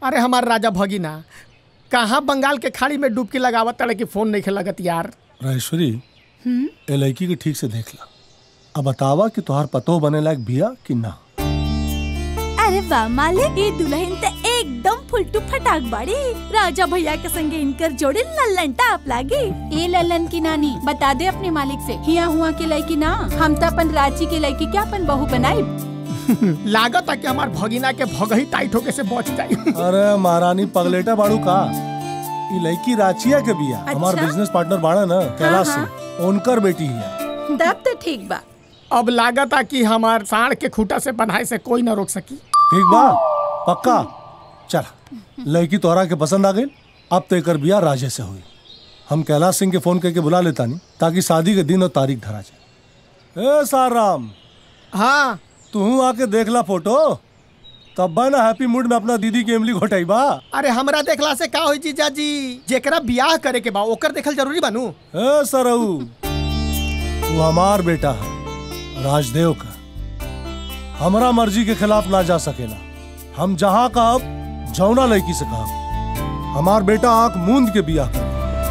अरे हमार राजा भगिना कहाँ बंगाल के खाड़ी में डुबकी लगावत तड़े कि फोन नहीं लगत यार राजेश्वरी ए लड़की के ठीक से देख ला अब बतावा कि तोहार पतो बने लायक बिया कि ना अरे वाह मालिक ये दुल्हन ते एकदम फुलटू फटाक बाड़ी राजा भैया के संगे इनकर जोड़ी लल्लन टाप लागी ए ललन की नानी बता दे अपने मालिक से हिया हुआ के लड़की ना हम तो अपन रांची के लड़की क्या अपन बहू बनाई लागत है कि हमार भगिना के भगही टाइट होके से बच जाई अरे महारानी पगलेटा बाड़ू का ई लड़की राचिया के बिया हमार अच्छा? बिजनेस पार्टनर बाड़ा ना कैलाश सिंह उनकर बेटी है तब तो ठीक बा अब लागत है कि हमार साढ़ के खूटा से बनाए से कोई न रोक सकी ठीक बा पक्का चल लड़की तोहरा के पसंद आ गई अब तो एकर बिया राजे से हुई हम कैलाश सिंह के फोन करके बुला लेता नहीं ताकि शादी के दिन और तारीख धरा जाए ए साराम हाँ तू आके देख ला फोटो तब बा ना हैप्पी मूड में अपना दीदी की इमली घोटाई बा अरे हमरा देखला से का होई जीजा जी जेकरा बियाह करे के बा ओकर देखल जरूरी बानू ए सरऊ वो हमार बेटा है राजदेव का हमरा मर्जी के खिलाफ ना जा सकेला हम जहाँ कहब जौना लड़की से कहब हमार बेटा आंख मूंद के बिया कर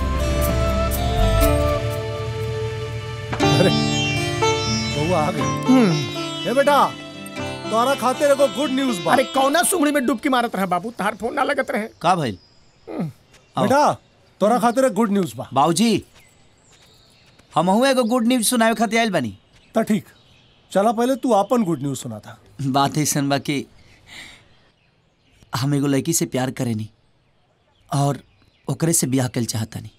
अरे बउआ आ गई ए बेटा तोरा खातिर एगो गुड न्यूज बा अरे कौना सुंगड़ी में डुबकी मारत रहे बाबू तार फोन ना लगत रहे का भइल बेटा तोरा खातिर एक गुड न्यूज बा बाबूजी हमहू एगो गुड न्यूज सुनावे खातिर आइल बानी त ठीक चला पहले तू अपन गुड न्यूज सुना था बात ऐसन बा कि हम एगो लड़की से प्यार करेनी और ओकरे से ब्याह कल चाहतानी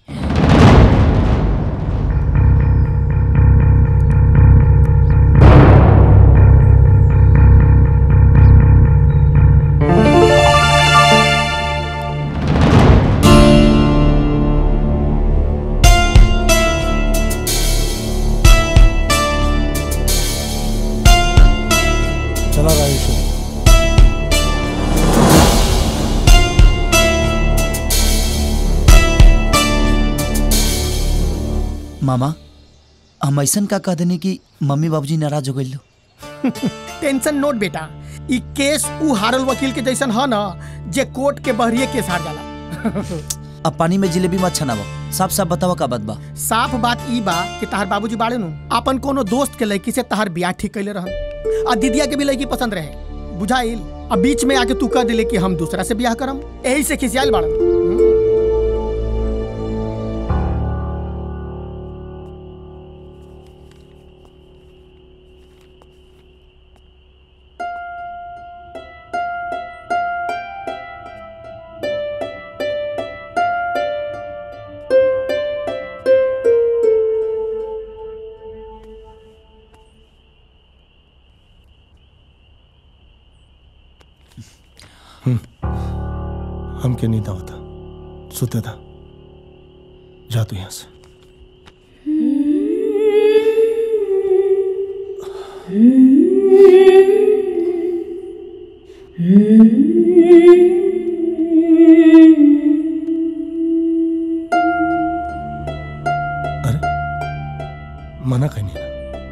चला राजेश्वरी मामा हम ऐसन का कह देनी कि मम्मी बाबूजी नाराज हो गइल टेंशन नोट बेटा ई केस ऊ हारल वकील के जैसन ह ना जे कोर्ट के बहरिए केस हार जाला अब पानी में जिलेबी मत छनावा साफ साफ बतावा का बात बा साफ बात ई बा कि तहार बाबूजी बाड़े नु अपन कोनो दोस्त के लड़की से तहार बियाह ठीक कैले रहन आ दीदिया के भी लड़की पसंद रहे बुझाइल अब बीच में आके तू कह दिले कि हम दूसरा से बियाह करम यही से खिसियाल बाड़न हमके नींद आवता सुते था जा तू यहाँ से अरे मना कहीं नहीं ना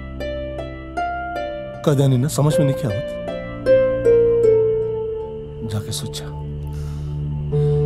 कदा नहीं ना समझ में नहीं क्या आवत जाके सोचा